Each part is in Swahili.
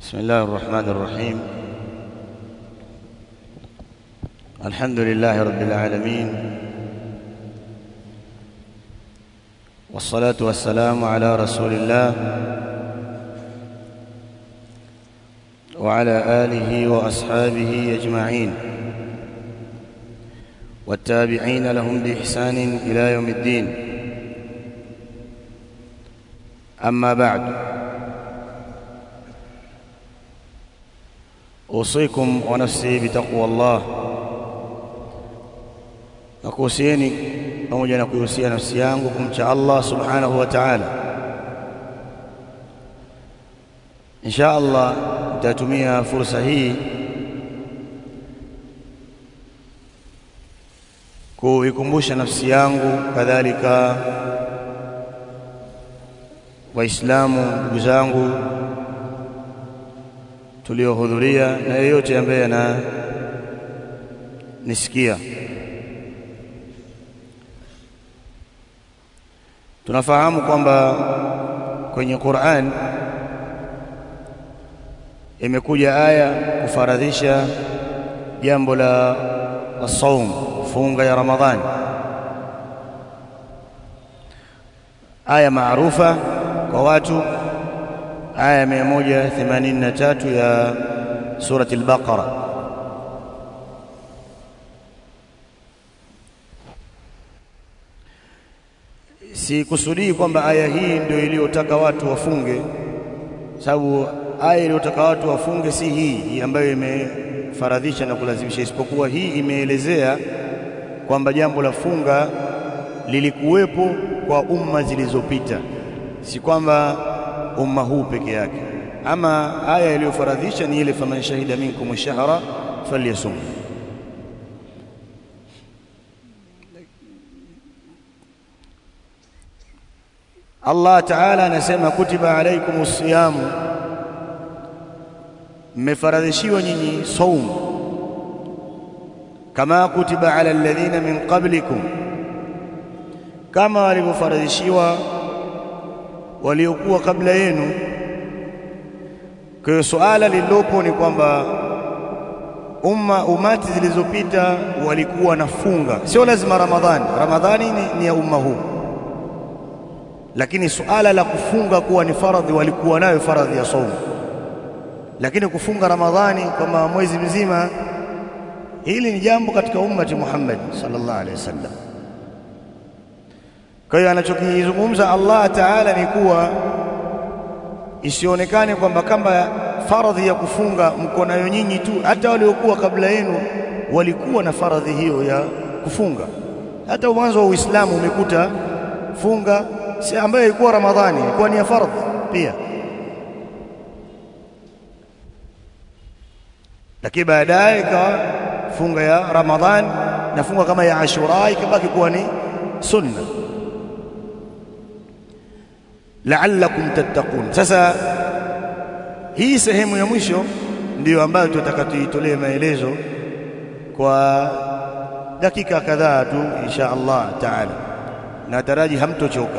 بسم الله الرحمن الرحيم الحمد لله رب العالمين والصلاة والسلام على رسول الله وعلى آله وأصحابه أجمعين والتابعين لهم بإحسان إلى يوم الدين أما بعد أوصيكم ونفسي بتقوى الله nakuhusieni pamoja na kuihusia nafsi yangu kumcha Allah subhanahu wa ta'ala insha Allah nitatumia fursa hii kuikumbusha nafsi yangu kadhalika waislamu ndugu zangu tuliohudhuria na yeyote ambaye ana nisikia tunafahamu kwamba kwenye Qur'an imekuja aya kufaradhisha jambo la saum funga ya Ramadhani aya maarufa kwa watu aya 183 ya surati al-Baqara sikusudii kwamba aya hii ndio iliyotaka watu wafunge sababu aya iliyotaka watu wafunge si hii, hii ambayo imefaradhisha na kulazimisha isipokuwa hii imeelezea kwamba jambo la funga lilikuwepo kwa umma zilizopita si kwamba umma huu peke yake ama aya iliyofaradhisha ni ile faman shahida minkum shahra falyasum Allah Ta'ala anasema kutiba alaikumus siyamu mmefaradhishiwa nyinyi saum kama kutiba ala alladhina min qablikum kama walivyofaradhishiwa waliokuwa kabla yenu kwa hiyo suala lililopo ni kwamba umma umati zilizopita walikuwa na funga sio lazima ramadhani ramadhani ni, ni ya umma huu lakini suala la kufunga kuwa ni faradhi walikuwa nayo faradhi ya saumu lakini kufunga ramadhani kama mwezi mzima hili ni jambo katika ummati Muhammad sallallahu alaihi wasallam kwa hiyo anachokizungumza Allah Ta'ala ni kuwa isionekane kwamba kama faradhi ya kufunga mko nayo nyinyi tu hata waliokuwa kabla yenu walikuwa na faradhi hiyo ya kufunga hata mwanzo wa Uislamu umekuta funga si ambayo ilikuwa Ramadhani ilikuwa ni ya fardhi pia lakini baadaye ikawa funga ya Ramadhani na funga kama ya Ashura ikabaki kuwa ni sunna la'allakum tattaqun sasa hii sehemu ya mwisho ndiyo ambayo tutataka tuitolee maelezo kwa dakika kadhaa tu insha Allah taala na taraji hamtochoka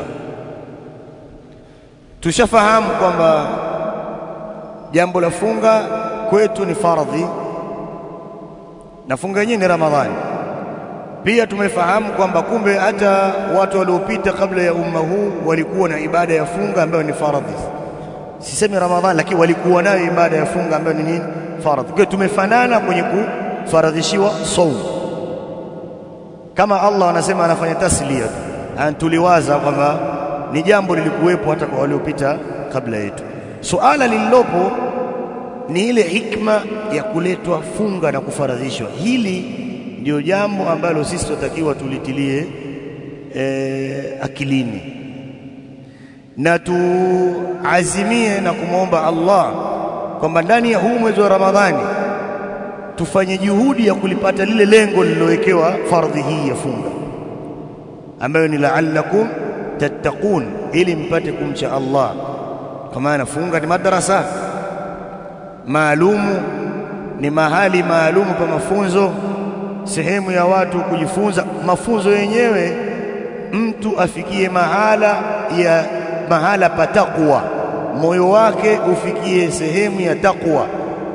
tushafahamu kwamba jambo la funga kwetu ni faradhi na funga yenyewe ni Ramadhani pia tumefahamu kwamba kumbe hata watu waliopita kabla ya umma huu walikuwa na ibada ya funga ambayo ni faradhi sisemi Ramadhani lakini walikuwa nayo ibada ya funga ambayo ni nini faradhi kwa tumefanana kwenye kufaradhishiwa saum kama Allah anasema anafanya taslia tuliwaza kwamba ni jambo lilikuwepo hata kwa waliopita kabla yetu suala lililopo ni ile hikma ya kuletwa funga na kufaradhishwa hili ndio jambo ambalo sisi tunatakiwa tulitilie e, akilini na tuazimie na kumwomba Allah kwamba ndani ya huu mwezi wa Ramadhani tufanye juhudi ya kulipata lile lengo lililowekewa fardhi hii ya funga ambayo ni la'allakum tattaqun ili mpate kumcha Allah kwa maana funga ni madrasa maalumu ni mahali maalumu pa mafunzo sehemu ya watu kujifunza mafunzo yenyewe mtu afikie mahala ya mahala pa taqwa moyo wake ufikie sehemu ya takwa.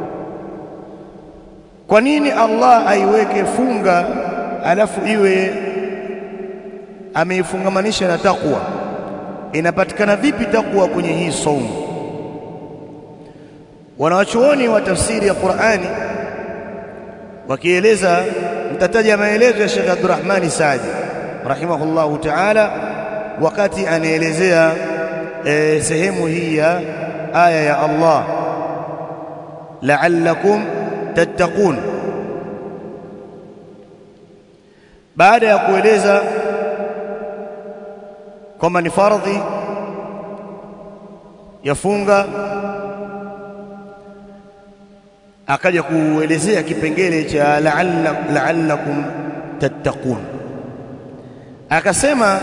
Kwa nini Allah aiweke funga alafu iwe ameifungamanisha na takwa? Inapatikana vipi takwa kwenye hii saumu? Wanawachuoni wa tafsiri ya Qur'ani wakieleza, mtataja maelezo ya Sheikh Abdurrahmani Saadi rahimahullahu ta'ala, wakati anaelezea e, sehemu hii ya aya ya Allah la'allakum tattaqun, baada ya kueleza kwamba ni fardhi yafunga akaja kuelezea kipengele cha la'allakum tattaqun, akasema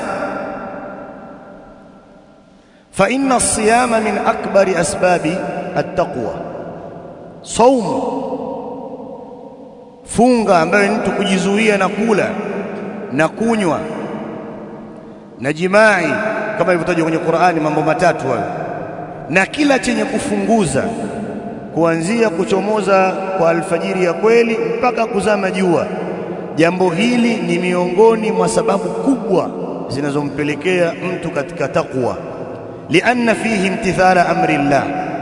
fa inna as-siyama min akbari asbabi at-taqwa, saumu funga ambayo ni mtu kujizuia na kula na kunywa na jimai kama ilivyotajwa kwenye Qur'ani, mambo matatu hayo, na kila chenye kufunguza kuanzia kuchomoza kwa alfajiri ya kweli mpaka kuzama jua. Jambo hili ni miongoni mwa sababu kubwa zinazompelekea mtu katika takwa, lianna fihi imtithala amri llah.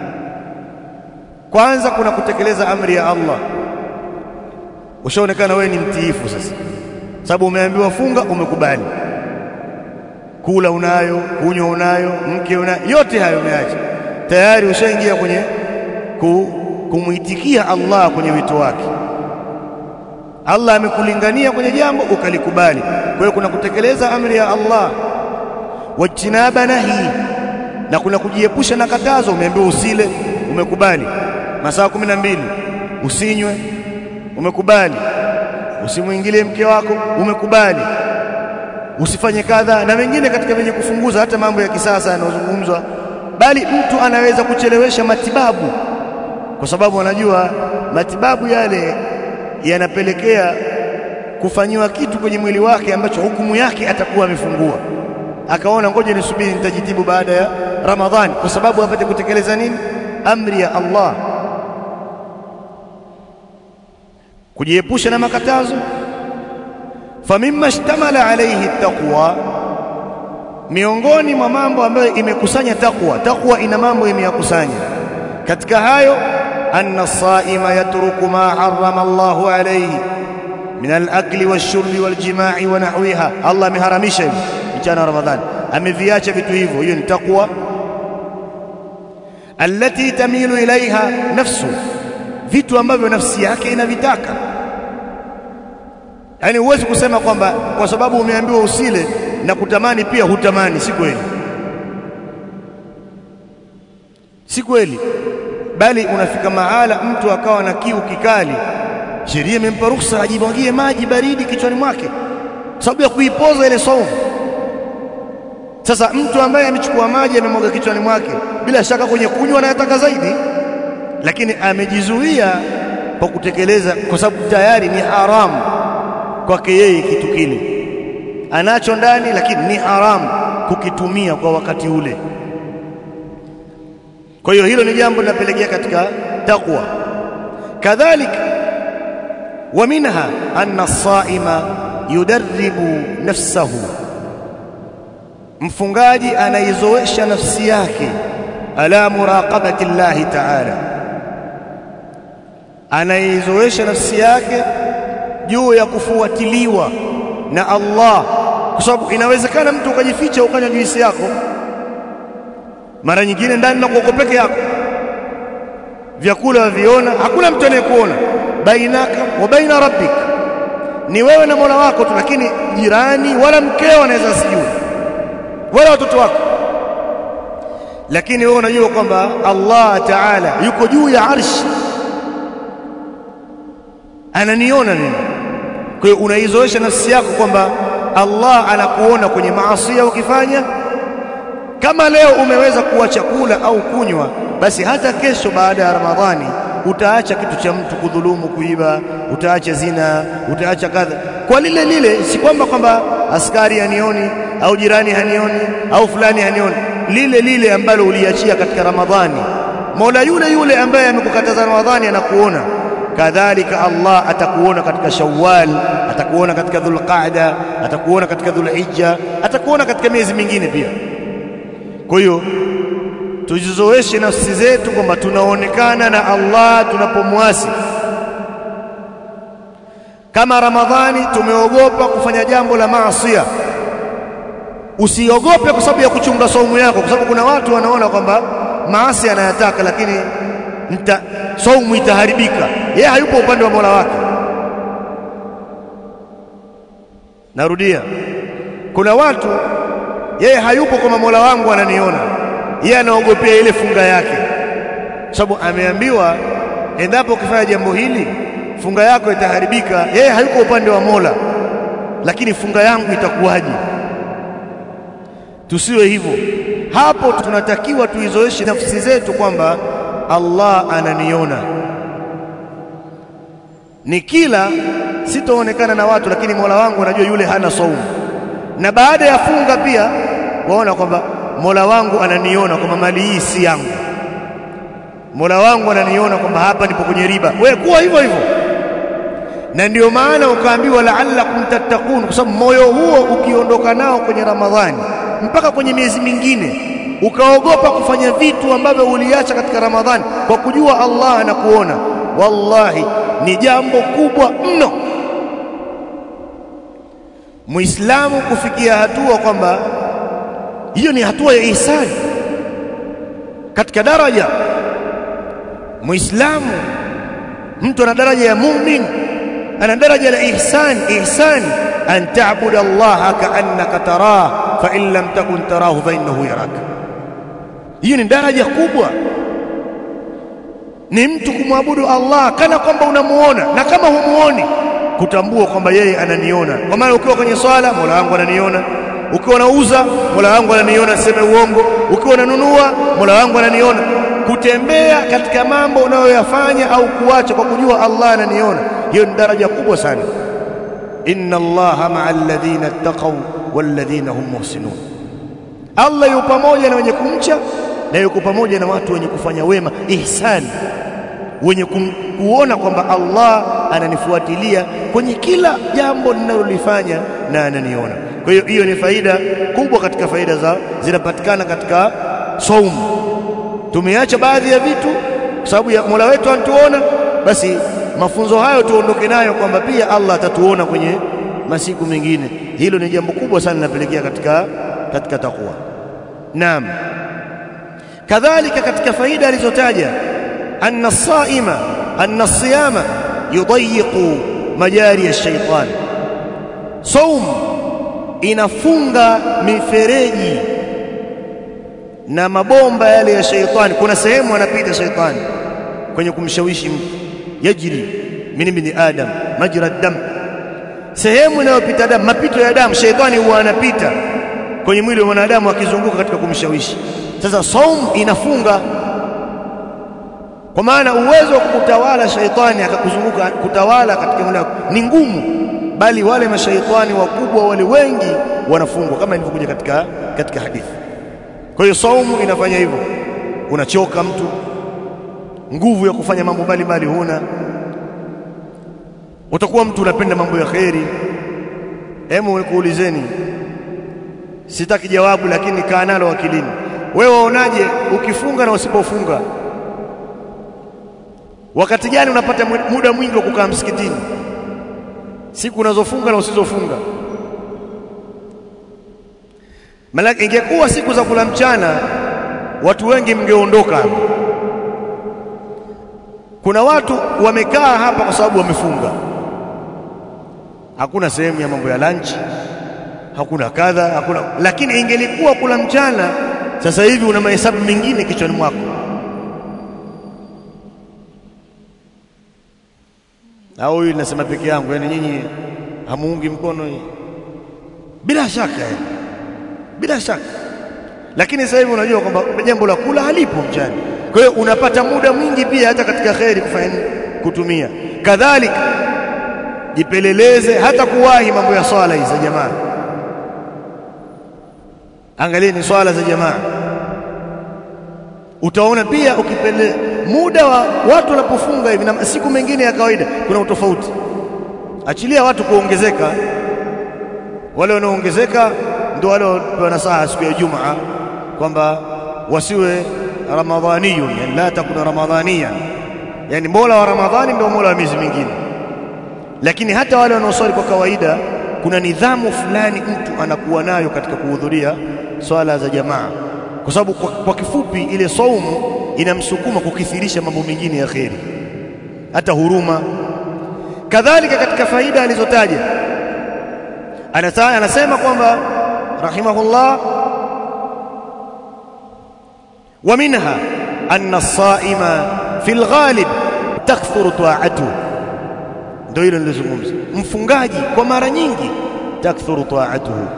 Kwanza kuna kutekeleza amri ya Allah. Ushaonekana wewe ni mtiifu sasa, sababu umeambiwa funga, umekubali. Kula unayo, kunywa unayo, mke unayo, yote hayo umeacha tayari, ushaingia kwenye kumwitikia Allah kwenye wito wake. Allah amekulingania kwenye jambo ukalikubali. Kwa hiyo kuna kutekeleza amri ya Allah, wajtinaba nahi, na kuna kujiepusha na katazo. Umeambiwa usile, umekubali. Masaa kumi na mbili usinywe, umekubali. Usimwingilie mke wako, umekubali. Usifanye kadha na mengine katika vyenye kufunguza, hata mambo ya kisasa yanayozungumzwa, bali mtu anaweza kuchelewesha matibabu kwa sababu anajua matibabu yale yanapelekea kufanyiwa kitu kwenye mwili wake ambacho hukumu yake atakuwa amefungua. Akaona ngoja nisubiri, nitajitibu baada ya Ramadhani, kwa sababu apate kutekeleza nini? Amri ya Allah, kujiepusha na makatazo. Famimma shtamala alayhi taqwa, miongoni mwa mambo ambayo imekusanya takwa. Takwa ina mambo imeyakusanya, katika hayo anna as-saima yatruku ma harrama Allahu alayhi min al-akli wash-shurbi wal-jima'i wa nahwiha. Allah ameharamisha hivi mchana wa Ramadhani, ameviacha vitu hivyo. Hiyo ni takwa. Allati tamilu ilaiha nafsu, vitu ambavyo nafsi yake inavitaka. Yaani huwezi kusema kwamba kwa sababu umeambiwa usile na kutamani pia hutamani. Si kweli, si kweli bali unafika mahala mtu akawa na kiu kikali, sheria imempa ruhusa ajimwagie maji baridi kichwani mwake, sababu ya kuipoza ile saumu. Sasa mtu ambaye amechukua maji amemwaga kichwani mwake, bila shaka kwenye kunywa anayataka zaidi, lakini amejizuia kwa kutekeleza, kwa sababu tayari ni haramu kwake yeye kitu kile anacho ndani, lakini ni haramu kukitumia kwa wakati ule. Kwa hiyo hilo ni jambo linapelekea katika taqwa. Kadhalika wa minha anna as-saima yudarribu nafsahu, mfungaji anaizoesha nafsi yake ala muraqabati llahi ta'ala, anaizoesha nafsi yake juu ya kufuatiliwa na Allah, kwa sababu inawezekana mtu ukajificha ukanywa juisi yako mara nyingine ndani na kuoko peke yako, vyakula waviona, hakuna mtu anayekuona. bainaka wa baina rabbik, ni wewe na Mola wako tu, lakini jirani wala mkeo anaweza sijui, wala watoto wako, lakini wewe unajua kwamba Allah Taala yuko juu ya arshi, ananiona mimi. Kwa hiyo unaizoesha nafsi yako kwamba Allah anakuona kwenye maasi ukifanya kama leo umeweza kuacha kula au kunywa, basi hata kesho baada ya Ramadhani utaacha kitu cha mtu kudhulumu, kuiba, utaacha zina, utaacha kadha kwa lile lile. Si kwamba kwamba askari hanioni au jirani hanioni au fulani hanioni, lile lile ambalo uliachia katika Ramadhani. Mola yule yule ambaye amekukataza Ramadhani anakuona, kadhalika Allah atakuona katika Shawwal, atakuona katika Dhulqaada, atakuona katika Dhulhijja, atakuona katika miezi mingine pia. Kwa hiyo tujizoeshe nafsi zetu kwamba tunaonekana na Allah tunapomwasi. Kama Ramadhani tumeogopa kufanya jambo la maasiya, usiogope kwa sababu ya kuchunga saumu yako, kwa sababu kuna watu wanaona kwamba maasi anayataka, lakini nita, saumu itaharibika. Yeye hayupo upande wa Mola wake. Narudia, kuna watu yeye hayupo kama Mola wangu ananiona, yeye anaogopea ile funga yake, sababu ameambiwa endapo ukifanya jambo hili funga yako itaharibika. Yeye hayuko upande wa Mola, lakini funga yangu itakuwaje? Tusiwe hivyo. Hapo tunatakiwa tuizoeshe nafsi zetu kwamba Allah ananiona, ni kila sitaonekana na watu, lakini Mola wangu anajua yule hana saumu. Na baada ya funga pia waona kwamba Mola wangu ananiona kwamba mali hii si yangu, Mola wangu ananiona kwamba hapa nipo kwenye riba. Wewe kuwa hivyo hivyo, na ndio maana ukaambiwa la'allakum tattaqun, kwa sababu moyo huo ukiondoka nao kwenye Ramadhani mpaka kwenye miezi mingine ukaogopa kufanya vitu ambavyo uliacha katika Ramadhani kwa kujua Allah anakuona, wallahi ni jambo kubwa mno Muislamu kufikia hatua kwamba hiyo ni hatua ya ihsani katika daraja. Muislamu mtu ana daraja ya mumin, ana daraja la ihsan. Ihsan an ta'budu Allah ka'annaka tarah fa in lam takun tarahu fa innahu yaraka. Hiyo ni daraja kubwa, ni mtu kumwabudu Allah kana kwamba unamuona, na kama humuoni kutambua kwamba yeye ananiona. Kwa maana ukiwa kwenye swala, Mola wangu ananiona. Ukiwa unauza, Mola wangu ananiona, sema uongo. Ukiwa unanunua, Mola wangu ananiona. Kutembea katika mambo unayoyafanya au kuacha kwa kujua Allah ananiona, hiyo ni daraja kubwa sana. inna Allaha ma'a alladhina ittaqaw walladhina hum muhsinun, Allah yupo pamoja na wenye kumcha na yuko pamoja na watu wenye kufanya wema, ihsani wenye kuona kwamba Allah ananifuatilia kwenye kila jambo ninalolifanya na ananiona. Kwa hiyo hiyo ni faida kubwa katika faida za zinapatikana katika saumu. Tumeacha baadhi ya vitu kwa sababu ya Mola wetu anatuona, basi mafunzo hayo tuondoke nayo kwamba pia Allah atatuona kwenye masiku mengine. Hilo ni jambo kubwa sana linapelekea katika, katika takwa. Naam, kadhalika katika faida alizotaja anna saima anna siyama yudayiqu majari ya shaitani, saum inafunga mifereji na mabomba yale ya shaitani. Kuna sehemu anapita shaitani kwenye kumshawishi mtu, yajri min ibni adam majra dam, sehemu inayopita damu, mapito ya damu, shaitani huwa anapita kwenye mwili wa mwanadamu akizunguka katika kumshawishi. Sasa saum inafunga kwa maana uwezo wa kutawala shaitani akakuzunguka kutawala katika mwili wako ni ngumu, bali wale mashaitani wakubwa wale wengi wanafungwa kama ilivyokuja katika, katika hadithi. Kwa hiyo saumu inafanya hivyo, unachoka mtu, nguvu ya kufanya mambo mbalimbali huna, utakuwa mtu unapenda mambo ya kheri. Hebu nikuulizeni, sitaki jawabu, lakini kaa nalo akilini. Wewe waonaje ukifunga na usipofunga? Wakati gani unapata muda mwingi wa kukaa msikitini? Siku unazofunga na usizofunga. Maana ingekuwa siku za kula mchana, watu wengi mngeondoka hapa. Kuna watu wamekaa hapa kwa sababu wamefunga, hakuna sehemu ya mambo ya lunch, hakuna kadha, hakuna. Lakini ingelikuwa kula mchana, sasa hivi una mahesabu mengine kichwani mwako au huyu nasema peke yangu, yani nyinyi hamuungi mkono hii? Bila shaka yani, bila shaka. Lakini sasa hivi unajua kwamba jambo la kula halipo mchana, kwa hiyo unapata muda mwingi pia hata katika kheri kufanya kutumia. Kadhalika jipeleleze hata kuwahi mambo ya swala hizi za jamaa. Angalieni swala za jamaa, utaona pia ukipele muda wa watu wanapofunga hivi na siku mengine ya kawaida kuna utofauti. Achilia watu kuongezeka, wale wanaoongezeka ndio wale wanapewa nasaha siku ya Ijumaa kwamba wasiwe ramadhaniyun, yani la takuna ramadhaniyan, yani mola wa Ramadhani ndio mola wa miezi mingine. Lakini hata wale wanaoswali kwa kawaida, kuna nidhamu fulani mtu anakuwa nayo katika kuhudhuria swala za jamaa, kwa sababu kwa, kwa kifupi ile saumu inamsukuma kukithirisha mambo mengine ya kheri, hata huruma. Kadhalika katika faida alizotaja anasema kwamba rahimahullah wa minha anna as-saima fi al-ghalib takthuru ta'atuhu, ndio hilo nilizungumza. Mfungaji kwa mara nyingi takthuru ta'atuhu,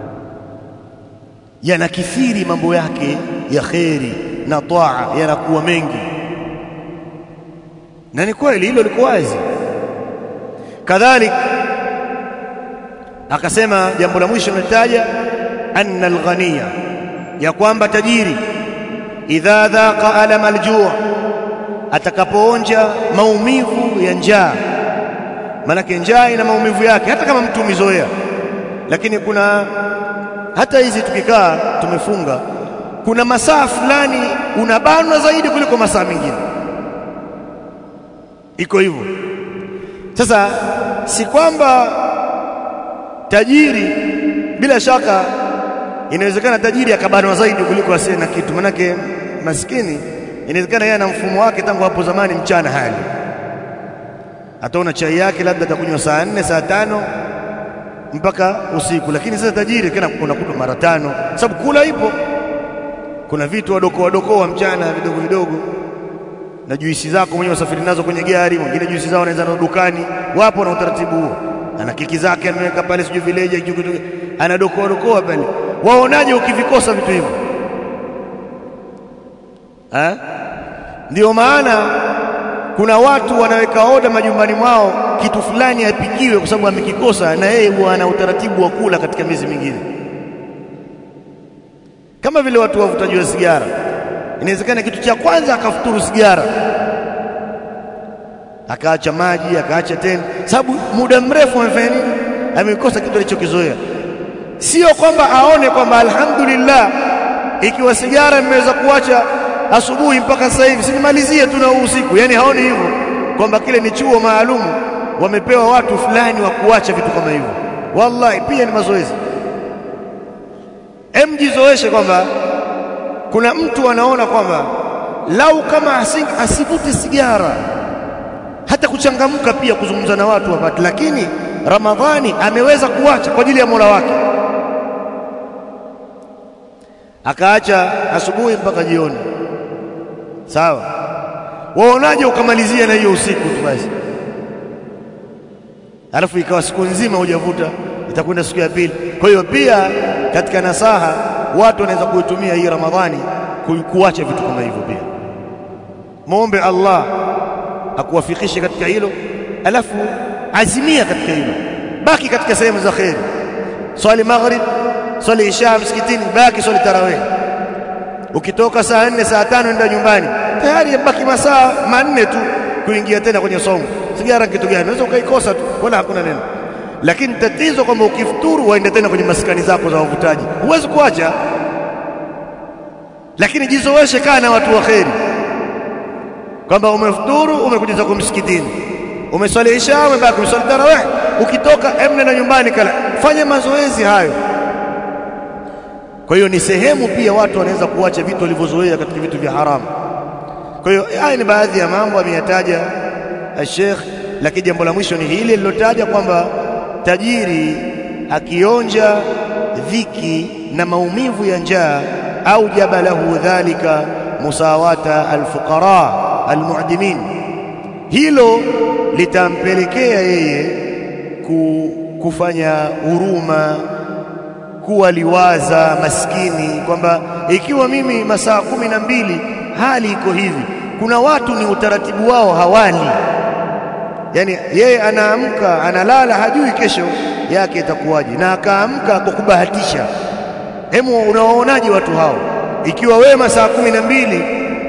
yanakithiri mambo yake ya kheri na taa yanakuwa mengi, na ni kweli hilo liko wazi. Kadhalik akasema jambo la mwisho nilitaja, anna alghaniya, ya kwamba tajiri idha dhaqa alama aljuu, atakapoonja maumivu ya njaa. Maanake njaa ina maumivu yake, hata kama mtu umezoea. Lakini kuna hata hizi tukikaa tumefunga, kuna masaa fulani unabanwa zaidi kuliko masaa mengine, iko hivyo. Sasa si kwamba tajiri, bila shaka inawezekana tajiri akabanwa zaidi kuliko asiye na kitu, manake maskini inawezekana yeye ana mfumo wake tangu hapo zamani, mchana hali ataona chai yake labda atakunywa saa nne saa tano mpaka usiku, lakini sasa tajiri kana unakuta mara tano, sababu kula ipo. Kuna vitu wadoko wadoko wa mchana vidogo vidogo, na juisi zako mwenyewe usafiri nazo kwenye gari, mwingine juisi zao anaweza na dukani, wapo na utaratibu huo. Ana keki zake ameweka pale, sijui vileja, anadokoa dokoa pale. Waonaje ukivikosa vitu hivyo? Ndio maana kuna watu wanaweka oda majumbani mwao kitu fulani apikiwe, kwa sababu amekikosa, na yeye huwa ana utaratibu wa kula katika miezi mingine, kama vile watu wavutaji wa sigara. Inawezekana kitu cha kwanza akafuturu sigara, akaacha maji, akaacha tena, sababu muda mrefu amefanya nini? Amekosa kitu alichokizoea. Sio kwamba aone kwamba alhamdulillah, ikiwa sigara nimeweza kuacha asubuhi mpaka sasa hivi sinimalizie tu na usiku. Yani haoni hivyo kwamba kile ni chuo maalumu wamepewa watu fulani wa kuacha vitu kama hivyo. Wallahi pia ni mazoezi. Emjizoeshe kwamba kuna mtu anaona kwamba lau kama asivute sigara hata kuchangamka pia kuzungumza na watu wapate, lakini Ramadhani ameweza kuacha kwa ajili ya Mola wake, akaacha asubuhi mpaka jioni. Sawa, waonaje ukamalizia na hiyo usiku tu basi, alafu ikawa siku nzima hujavuta, itakwenda siku ya pili. Kwa hiyo pia katika nasaha watu wanaweza kuitumia hii Ramadhani kuacha vitu kama hivyo. Pia muombe Allah akuwafikishe katika hilo, alafu azimia katika hilo, baki katika sehemu za kheri, swali maghrib, swali isha msikitini, baki swali tarawih Ukitoka saa nne saa tano enda nyumbani, tayari yabaki masaa manne tu kuingia tena kwenye somo. Sigara kitu gani? Unaweza ukaikosa tu, wala hakuna neno. Lakini tatizo kwamba ukifuturu waende tena kwenye maskani zako za wavutaji, huwezi kuacha. Lakini jizoeshe, kaa na watu wa kheri, kwamba umefuturu, umekuja zako msikitini, umeswali isha, umebaki umeswali tarawih, ukitoka emne na nyumbani, kala fanya mazoezi hayo. Kwa hiyo ni sehemu pia watu wanaweza kuacha vitu walivyozoea katika vitu vya haramu. Kwa hiyo haya ni baadhi ya mambo ameyataja Sheikh, lakini jambo la mwisho ni hili lilotaja kwamba tajiri akionja dhiki na maumivu ya njaa, aujaba lahu dhalika musawata alfuqara almu'dimin, hilo litampelekea yeye kufanya huruma kuwaliwaza maskini kwamba ikiwa mimi masaa kumi na mbili hali iko hivi, kuna watu ni utaratibu wao hawali, yani yeye anaamka analala, hajui kesho yake itakuwaje, na akaamka kwa kubahatisha. Hemu, unawaonaje watu hao? Ikiwa wewe masaa kumi na mbili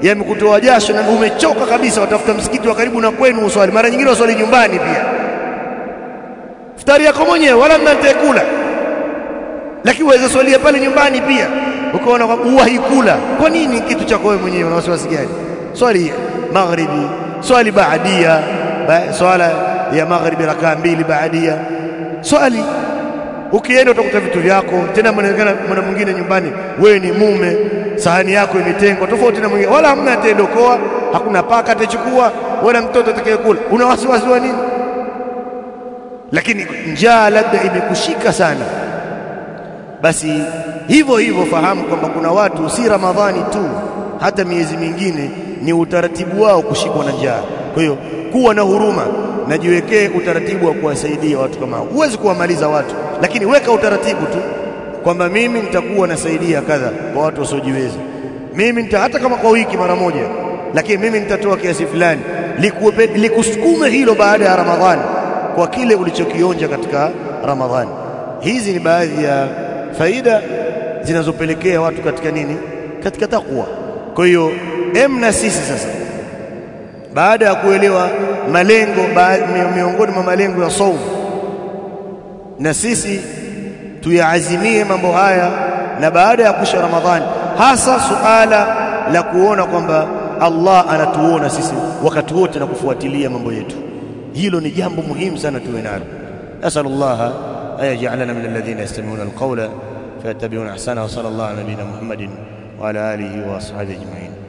yamekutoa jasho na umechoka kabisa, watafuta msikiti wa karibu na kwenu uswali. Mara nyingine uswali nyumbani pia, futari yako mwenyewe, wala mnatekula, lakini waweza swalia pale nyumbani pia, ukaona uwahi kula. Kwa nini kitu chako wewe mwenyewe? Una wasiwasi gani? Swali maghribi, swali baadia, ba, swala ya maghribi rakaa mbili baadia, swali ukienda utakuta vitu vyako tena. Mnaonekana mwana mwingine nyumbani, wewe ni mume, sahani yako imetengwa tofauti na mwingine, wala hamna atendokoa, hakuna paka atachukua, wala mtoto atakayekula. Una wasiwasi wa nini? Lakini njaa labda imekushika sana, basi hivyo hivyo fahamu kwamba kuna watu si Ramadhani tu, hata miezi mingine ni utaratibu wao kushikwa na njaa. Kwa hiyo kuwa na huruma na jiwekee utaratibu wa kuwasaidia watu kama hao. Huwezi kuwamaliza watu, lakini weka utaratibu tu kwamba mimi nitakuwa nasaidia kadha kwa watu wasiojiweza, mimi nita hata kama kwa wiki mara moja, lakini mimi nitatoa kiasi fulani, likusukume hilo baada ya Ramadhani kwa kile ulichokionja katika Ramadhani. Hizi ni baadhi ya faida zinazopelekea watu katika nini? Katika takwa. Kwa hiyo emna sisi sasa baada ya kuelewa malengo miongoni mwa malengo ya saumu, na sisi tuyaazimie mambo haya, na baada ya kusha Ramadhani, hasa suala la kuona kwamba Allah anatuona sisi wakati wote na kufuatilia mambo yetu. Hilo ni jambo muhimu sana tuwe nalo. Nasalullaha an yaj'alana min alladhina yastami'una alqawla fayattabi'una ahsana wa sallallahu ala nabiyyina Muhammadin wa ala alihi wa ashabihi ajma'in.